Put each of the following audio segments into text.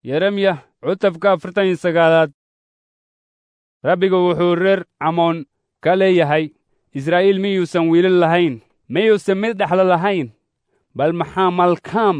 yeremiya cutubka afartan iyo sagaalaad rabbigu wuxuu reer camoon ka leeyahay israa'iil miyuusan wiilal lahayn miyuusan mid dhexlo lahayn bal maxaa malkaam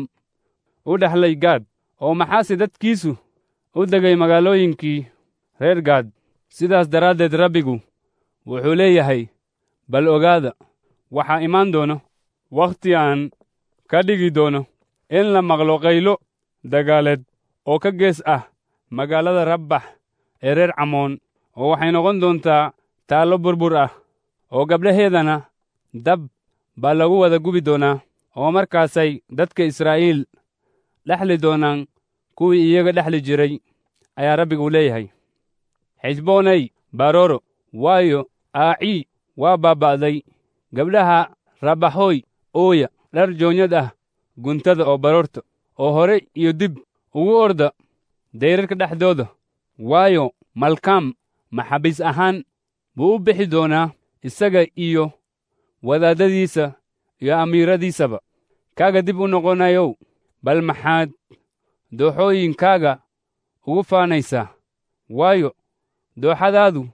u dhexlay gaad oo maxaase dadkiisu u degay magaalooyinkii reer gaad sidaas daraaddeed rabbigu wuxuu leeyahay bal ogaada waxaa imaan doono wakhti aan ka dhigi doono in la maqlo qaylo dagaaleed oo ka gees ah magaalada rabbax ee reer camoon oo waxay noqon doontaa taallo burbur ah oo gabdhaheedana dab baa lagu wada gubi doonaa oo markaasay dadka israa'iil dhexli doonaan kuwii iyaga dhexli jiray ayaa rabbigu leeyahay xisboonay barooro waayo aacii waa baaba'day gabdhaha rabbaxooy ooya dhar joonyad ah guntada oo baroorta oo hore iyo dib ugu orda dayrarka dhexdooda waayo malkaam maxabiis ahaan buu u bixi doonaa isaga iyo wadaadadiisa iyo amiiradiisaba kaaga dib u noqonayow bal maxaad dooxooyinkaaga ugu faanaysaa waayo dooxadaadu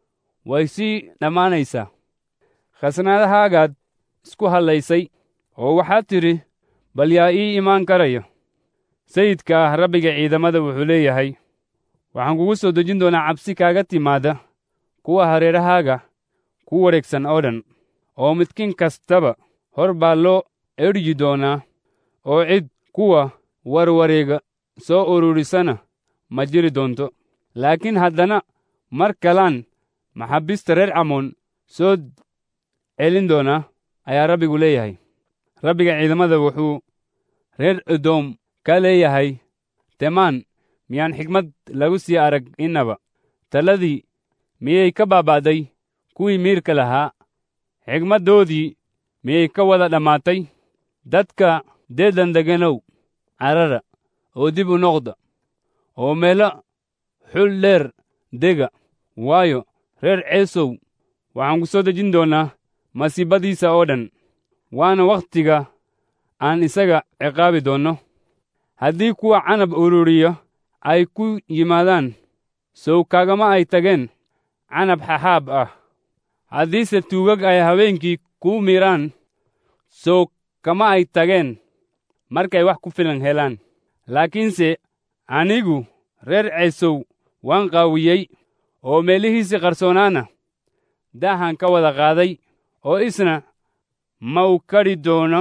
way sii dhammaanaysaa khasnaadahaagaad isku hadlaysay oo waxaad tidhi bal yaa ii imaan karaya sayidka ah rabbiga ciidamada wuxuu leeyahay waxaan kugu soo dejin doonaa cabsi kaaga timaadda kuwa hareerahaaga ku wareegsan oo dhan oo midkiin kastaba hor baa loo edhyi doonaa oo cid kuwa warwareega soo ururisana ma jiri doonto laakiin haddana mar kalaan maxaabiista reer camoon soo celin doonaa ayaa rabbigu leeyahay rabbiga ciidamada wuxuu reer edoom ka leeyahay temaan miyaan xigmad lagu sii arag innaba taladii miyay ka baaba'day kuwii miirka lahaa xigmaddoodii miyay ka wada dhammaatay dadka deedan deganow carara oo dib u noqda oo meelo xul dheer dega waayo reer ceesow waxaan ku soo dejin doonaa masiibadiisa oo dhan waana wakhtiga aan isaga ciqaabi doonno haddii kuwa canab ururiya ay ku yimaadaan sow kaagama ay tageen canab xaxaab ah haddiise tuugag ay habeenkii kuu miiraan sow kama ay tageen markay wax ku filan helaan laakiinse anigu reer ceesow waan qaawiyey oo meelihiisii qarsoonaana daahan ka wada qaaday oo isna ma u kadhi doono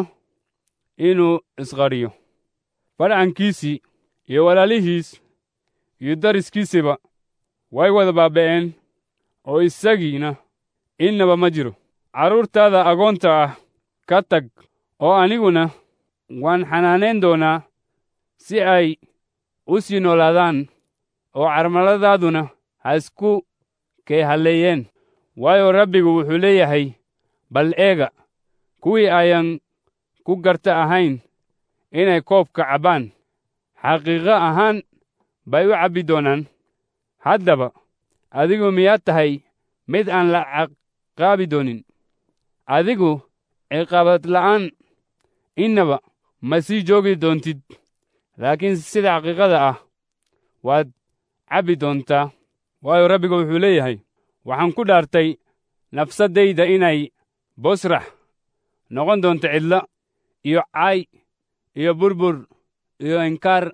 inuu isqadhiyo fadhankiisii iyo walaalihiis iyo dariskiisiba way wada baaba'een oo isagiina innaba ma jiro carruurtaada agoonta ah ka tag oo aniguna waan xanaanayn doonaa si ay u sii noolaadaan oo carmaladaaduna ha isku kay halleeyeen waayo rabbigu wuxuu leeyahay bal eega kuwii ayaan ku garta ahayn inay koobka cabbaan xaqiiqo ahaan bay u cabbi doonaan haddaba adigu miyaad tahay mid aan la ciqaabi doonin adigu ciqaabad la'aan innaba ma sii joogi doontid laakiin sida xaqiiqada ah waad cabbi doontaa waayo rabbigu wuxuu leeyahay waxaan ku dhaartay nafsaddayda inay bosrax noqon doonto cidla iyo caay iyo burbur iyo inkaar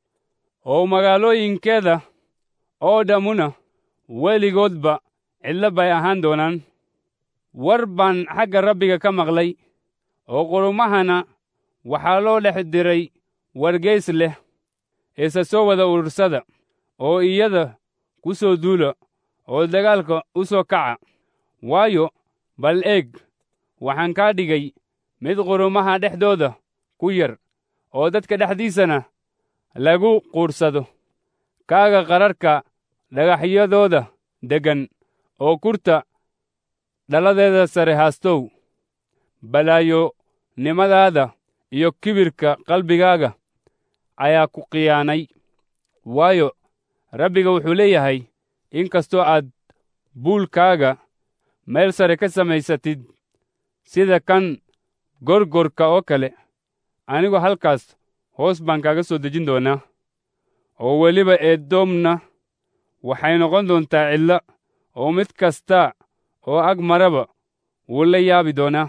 oo magaalooyinkeeda oo dhammuna weligoodba cidlo bay ahaan doonaan war baan xagga rabbiga ka maqlay oo qurumahana waxaa loo dhex diray wargeys leh eese soo wada urursada oo iyada ku soo duula oo dagaalka u soo kaca waayo bal eeg waxaan kaa dhigay mid qurumaha dhexdooda ku yar oo dadka dhexdiisana lagu quursado kaaga qararka dhagaxyadooda deggan oo kurta dhaladeeda sare haastow balaayonimadaada iyo kibirka qalbigaaga ayaa ku khiyaanay waayo rabbiga wuxuu leeyahay in kastoo aad buulkaaga meel sare ka samaysatid sida kan gorgorka oo kale anigu halkaas hoos baan kaaga soo dejin doonaa oo weliba eedoomna waxay noqon doontaa cidlo oo mid kasta oo ag maraba wuu la yaabi doonaa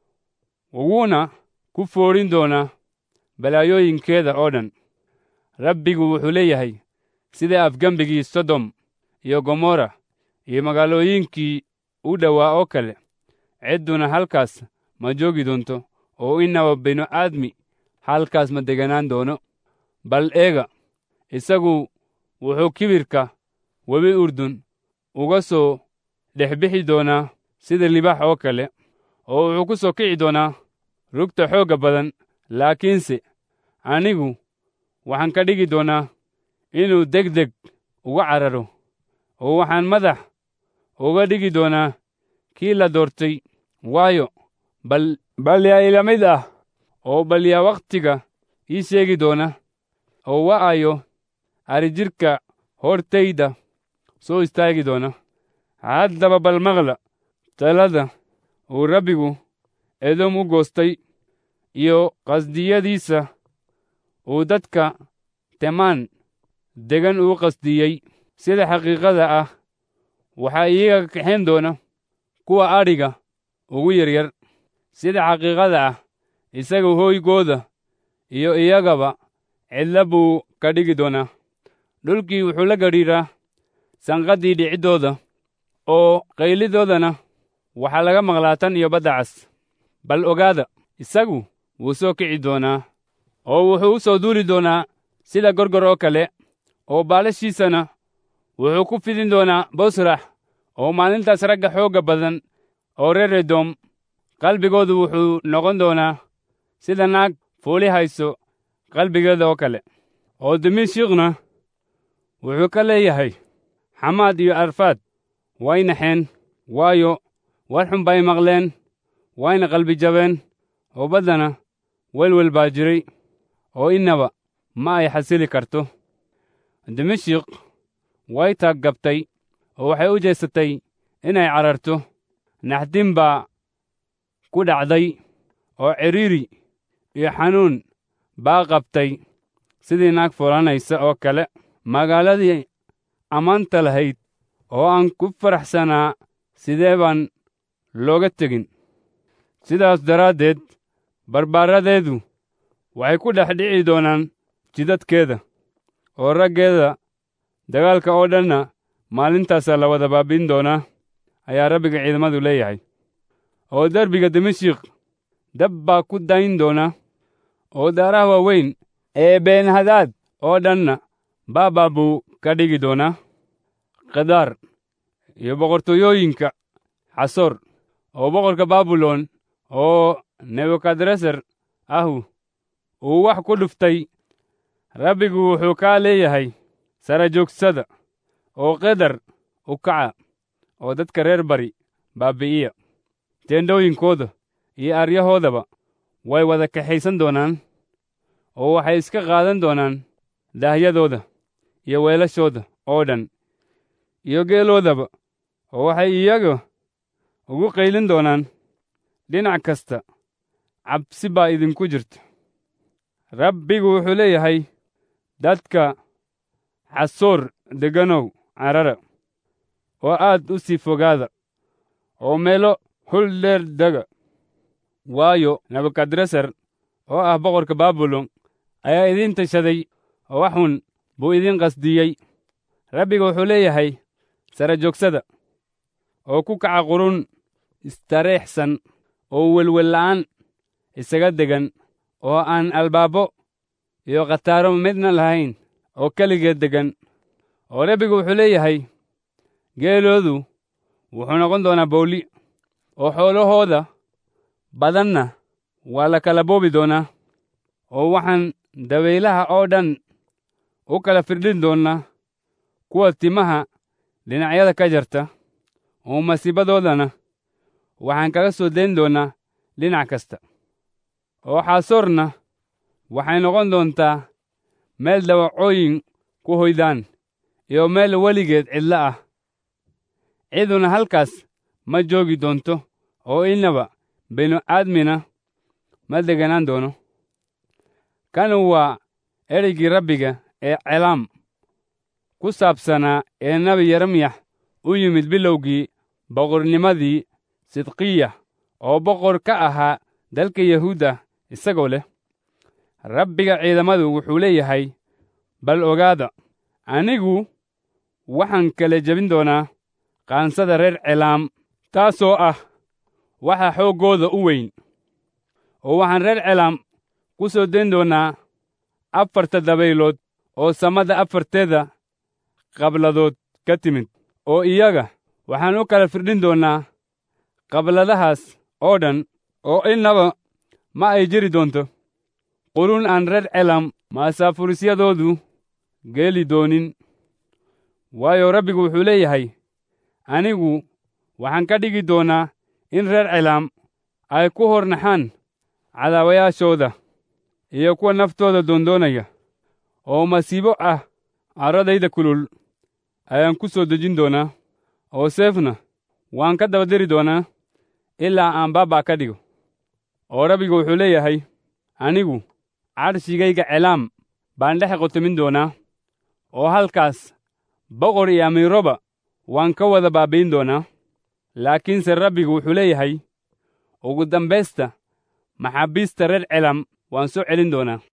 wuuna ku foodhin doonaa balaayooyinkeeda oo dhan rabbigu wuxuu leeyahay sida afgembigii sodom iyo gomorra iyo magaalooyinkii u dhowaa oo kale cidduna halkaas ma joogi doonto oo innaba binu aadmi halkaas ma deganaan doono bal eega isagu wuxuu kibirka webi urdun uga soo dhex bixi doonaa sida libax oo kale oo wuxuu ku soo kici doonaa rugta xoogga badan laakiinse anigu waxaan ka dhigi doonaa inuu deg deg uga cararo oo waxaan madax uga dhigi doonaa kii la doortay waayo bal bal yaa ila mid ah oo bal yaa wakhtiga ii sheegi doona oo wa'ayo arijidhka hortayda soo istaagi doona haddaba bal maqla talada uu rabbigu edom u goostay iyo qasdiyadiisa uu dadka temaan degan uu qasdiyey sida xaqiiqada ah waxaa iyaga kaxayn doona kuwa adhiga ugu yaryar sida xaqiiqada ah isaga hooygooda iyo iyagaba cidla buu ka dhigi doonaa dhulkii wuxuu la gadhiiraa sanqaddii dhiciddooda oo qaylidoodana waxaa laga maqlaa tan iyo badda cas bal ogaada isagu wuu soo kici doonaa oo wuxuu u soo duuli doonaa sida gorgor oo kale oo baalashiisana wuxuu ku fidin doonaa bosrax oo maalintaas ragga xoogga badan oo reer edom qalbigoodu wuxuu noqon doonaa sida naag fuuli hayso qalbigeeda oo kale oo dimishikna wuxuu ka leeyahay xamaad iyo arfaad way naxeen waayo war xun bay maqleen wayna qalbi jabeen oo baddana welwel baa jiray oo innaba ma ay xasili karto dimashik way taaggabtay oo waxay u jeesatay inay cararto naxdin baa ku dhacday oo cidhiiri iyo xanuun baa qabtay sidii naag fulanaysa oo kale magaaladii ammaanta lahayd oo aan ku faraxsanaa sidee baan looga tegin sidaas daraaddeed barbaaradeedu waxay ku dhex dhici doonaan jidadkeeda oo raggeeda dagaalka oo dhanna maalintaasaa la wada baabin doonaa ayaa rabbiga ciidamadu leeyahay oo derbiga dimashik dab baa ku dayn doona oo daaraha waaweyn ee beenhadaad oo dhanna baabaa buu ka dhigi doonaa khidaar iyo boqortooyooyinka xasoor oo boqorka baabilon oo nebukadresar ahu uu wax ku dhuftay rabbigu wuxuu kaa leeyahay sara joogsada oo qedar u kaca oo dadka reer bari baabi'iya teendhooyinkooda iyo aryahoodaba way wada kaxaysan doonaan oo waxay iska qaadan doonaan daahyadooda iyo weelashooda oo dhan iyo geeloodaba oo waxay iyaga ugu qaylin doonaan dhinac kasta cabsi baa idinku jirta rabbigu wuxuu leeyahay dadka xasoor degganow carara oo aad u sii fogaada oo meelo hul dheer dega waayo nebukadresar oo ah boqorka baabilon ayaa idiin tashaday oo wax xun buu idiin qasdiyey rabbiga wuxuu leeyahay sara joogsada oo ku kaca qurun istareexsan oo welwella'aan isaga degan oo aan albaabo iyo khataaro midna lahayn oo keligeed deggan oo rabbigu wuxuu leeyahay geeloodu wuxuu noqon doonaa bowli oo xoolahooda badanna waa la kala boobi doonaa oo waxaan dabaylaha oo dhan u kala firdhin doonnaa kuwa timaha dhinacyada ka jarta oo masiibadoodana waxaan kaga soo dayn doonnaa dhinac kasta oo xaasoorna waxay noqon doontaa meel dawacooyin ku hoydaan iyo meel weligeed cidlo ah ciduna halkaas ma joogi doonto oo innaba binu aadmina ma deganaan doono kanu waa ereygii rabbiga ee celaam ku saabsanaa ee nebi yeremiyax u yimid bilowgii boqornimadii sidqiya oo boqor ka ahaa dalka yahuudda isagoo leh rabbiga ciidamadu wuxuu leeyahay bal ogaada anigu waxaan kala jebin doonaa qaansada reer celaam taasoo ah waxa xooggooda u weyn oo waxaan reer celaam ku soo dayn doonaa afarta dabaylood oo samada afarteeda qabladood ka timid oo iyaga waxaan u kala firdhin doonnaa qabladahaas oo dhan oo innaba ma ay jiri doonto qurun aan reer celam maasaafuurisyadoodu geeli doonin waayo rabbigu wuxuu leeyahay anigu waxaan ka dhigi doonaa in reer celaam ay ku hor naxaan cadaawayaashooda iyo kuwa naftooda doondoonaya oo masiibo ah carradayda kulul ayaan ku soo dejin doonaa oo seefna waan ka daba diri doonaa ilaa aan baabaa ka dhigo oo rabbigu wuxuu leeyahay anigu cadhshigayga celaam baan dhex qotomin doonaa oo halkaas boqor iyo amiiroba waan ka wada baabbayn doonaa laakiinse rabbigu wuxuu leeyahay ugu dambaysta maxaabiista reer celam waan soo celin doonaa